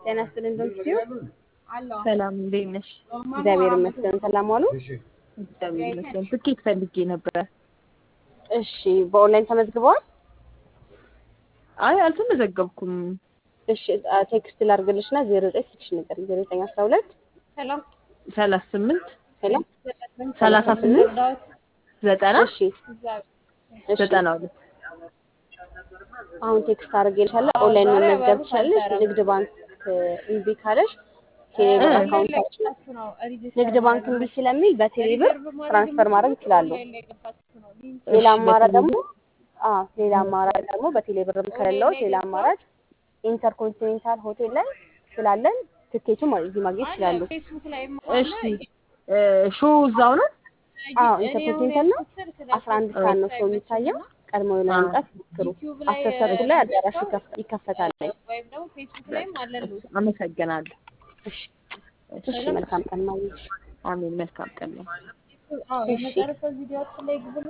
ጤና ይስጥልኝ ዶክተር ሰላም እንዴት ነሽ? እግዚአብሔር ይመስገን። ሰላም ዋሉ። እግዚአብሔር ይመስገን። ትኬት ፈልጌ ነበረ። እሺ፣ በኦንላይን ተመዝግበዋል? አይ አልተመዘገብኩም። እሺ፣ ቴክስት ላድርግልሽና ዜሮ ዘጠኝ ስልክሽ ንገሪኝ። ዜሮ ዘጠኝ አስራ ሁለት ሰላሳ ስምንት ሄሎ ሰላሳ ስምንት ዘጠና እሺ፣ እሺ። ዘጠና ሁለት አሁን ቴክስት አድርጌልሻለሁ። ኦንላይን መመዝገብ ትችላለሽ። ንግድ ባንክ እምቢ ካለሽ ቴሌብር አካውንታችን ንግድ ባንክ እምቢ ስለሚል በቴሌብር ትራንስፈር ማድረግ ይችላሉ። ሌላ አማራጭ ደግሞ አዎ ሌላ አማራጭ ደግሞ በቴሌብር ከሌለው ሌላ አማራጭ ኢንተርኮንቲኔንታል ሆቴል ላይ ስላለን ትኬቱን እዚህ ማግኘት ይችላሉ። እሺ ሾው እዛው ነው? አዎ ኢንተርኮንቲኔንታል ነው። አስራ አንድ ሰዓት ነው ሾው የሚታየው። ቀድመው ለመምጣት ሞክሩ። አስር ተኩል ላይ አዳራሹ ይከፍ- ይከፈታል። አመሰግናለሁ። እሺ መልካም ቀን ማግኘት አሜን። መልካም ቀን ነው። እሺ